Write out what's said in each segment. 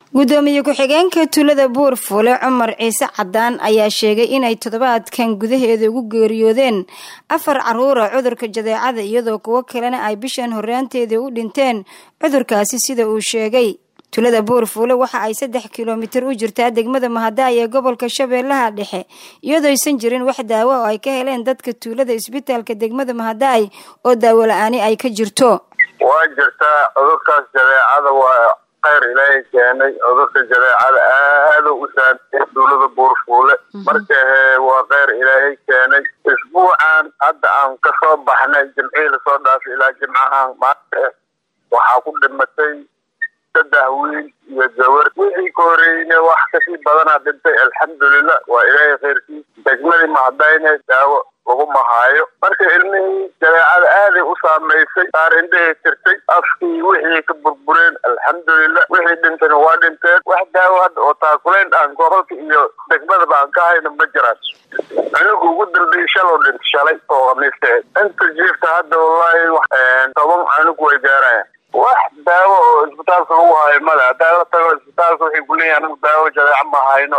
gudoomiye ku-xigeenka tuulada buurfuule cumar ciise cadaan ayaa sheegay inay toddobaadkan gudaheeda ugu geeriyoodeen afar caruura cudurka jadeecada iyadoo kuwo kalena ay bishan horraanteedii u dhinteen cudurkaasi sida uu sheegay tuulada buurfuule waxa ay saddex kilomitir u jirtaa degmada mahadaay ee gobolka shabeellaha dhexe iyadoo aysan jirin wax daawo oo ay ka heleen dadka tuulada isbitaalka degmada mahadaay oo daawo la-aani ay ka jirto waa jirtaa cudurkaas jadeecada waa khayr ilaahay keenay cudurka jadeecada aada u saameeyay tuulada buurfuule marka waa kheyr ilaahay keenay isbuucan hadda aan kasoo baxnay jimcihii lasoo dhaafay ilaa jimcahan maanta waxaa ku dhimatay saddex wiil iyo gawar wixii ka horeeyeyne wax kasii badanaa dhintay alxamdulilah waa ilaahay khayrkiis degmadii mahadayne daawo lagu mahaayo marka ilmihii jadeecada aaday u saamaysay qaar indhahay tirtay afkii wixii ka burbureen alxamdulilah wixii dhintayna waa dhinteen wax daawo hadda oo taakulayn aan gobolka iyo degmadaba aan ka hayno ma jiraan cunuga ugu dambeeyey shalow dhintay shalay oo khamiisteed inta jiifta hadda wallaahi toban cunug way gaarayaan wax daawo oo isbitaalka lagu haayo male haddaa la tago isbitaalka waxay kuleeyihin anagu daawo jadeeca ma hayno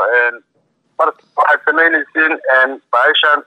marka waxaad samaynaysiin baashan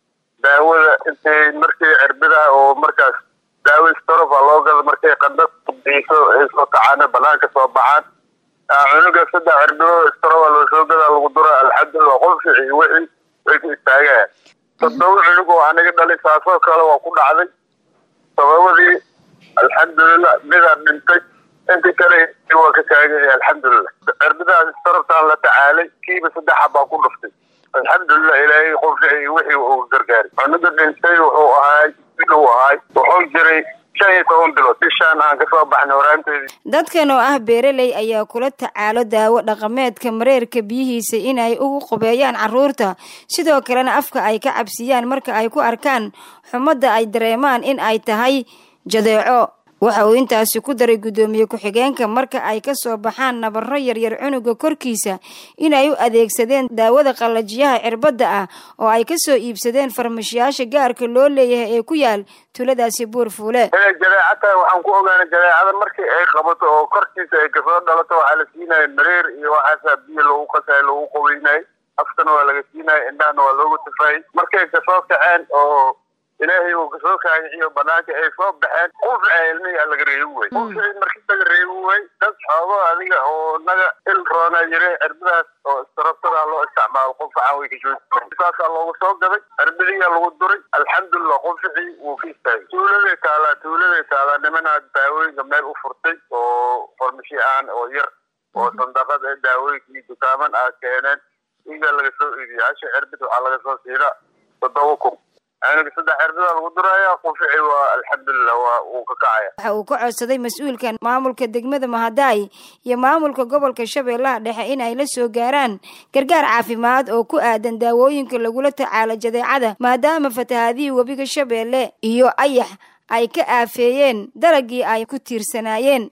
daawada intay markii cirbidaha oo markaas daawo storofa loo gado markay qandad diiso ay soo kacaan banaanka soo baxaan cunuga saddex cirbido storofa loo soo gadaa lagu dura alxamdulilah qolfici wixii way ka istaagayaan toddoba cunug oo aniga dhalay saasoo kale waa ku dhacday sababadii alxamdulilah midaa dhintay inta kale waa ka taaganya alxamdulilah cirbidaas staroftaan la tacaalay kiiba saddexa baa ku dhuftay alxamdulilah ilaahay qofci wixii uu gargaaray cunuga dhintay wuxuu ahaay uu ahaay wuxuu jiray shan iyo toban bilood bishaan aan kasoo baxnay horaanteedii dadkan oo ah beeraley ayaa kula tacaalo daawo dhaqameedka mareerka biyihiisa inay ugu qubeeyaan caruurta sidoo kalena afka ay ka cabsiyaan marka ay ku arkaan xumadda ay dareemaan in ay tahay jadeeco waxa uu intaasi ku daray guddoomiye ku-xigeenka marka ay ka soo baxaan nabarro yaryar cunuga korkiisa inay u adeegsadeen daawada qallajiyaha cirbadda ah oo ay ka soo iibsadeen farmashiyaasha gaarka loo leeyahay ee ku yaal tuuladaasi buurfuule inay jadeeca tahay waxaan ku ogaanay jadeecada markii ay qabato oo korkiisa ay kasoo dhalato waxaa la siinaya mareer iyo waxaasaa biyo loogu qasayo loogu qabeynayay afkana waa laga siinaya indhahana waa looga tufaayay markay kasoo kaceen oo ilaahay uu kasoo kaagiciyo banaanka ay soo baxeen qufca ilmihi laga reebi way qufci markii laga reebi way dad xoogo adiga oo naga il roona yire cirbadaas oo istarabtada loo isticmaalo qufcan way kajooji saasaa loogu soo gaday cirbadiyaa lagu duray alxamdulilah qufcii wuu ka istaagay tuuladay taalaa tuuladay taalaa nimanaa daawooyinka meel u furtay oo farmashi aan oo yar oo sandaqad ee daawooyinkii dukaaman ah keeneen igaa laga soo iibiya hasha cirbid waxaa laga soo siina toddoba kun cunuga saddex cirbada lagu duraya qufici waa alxamdulilah waa uu ka kacaya waxa uu ka codsaday mas-uulkan maamulka degmada mahadaay iyo maamulka gobolka shabeellaha dhexe in ay la soo gaaraan gargaar caafimaad oo ku aadan daawooyinka lagula tacaalo jadeecada maadaama fatahaadihii webiga shabeelle iyo ayax ay ka aafeeyeen dalagii ay ku tiirsanaayeen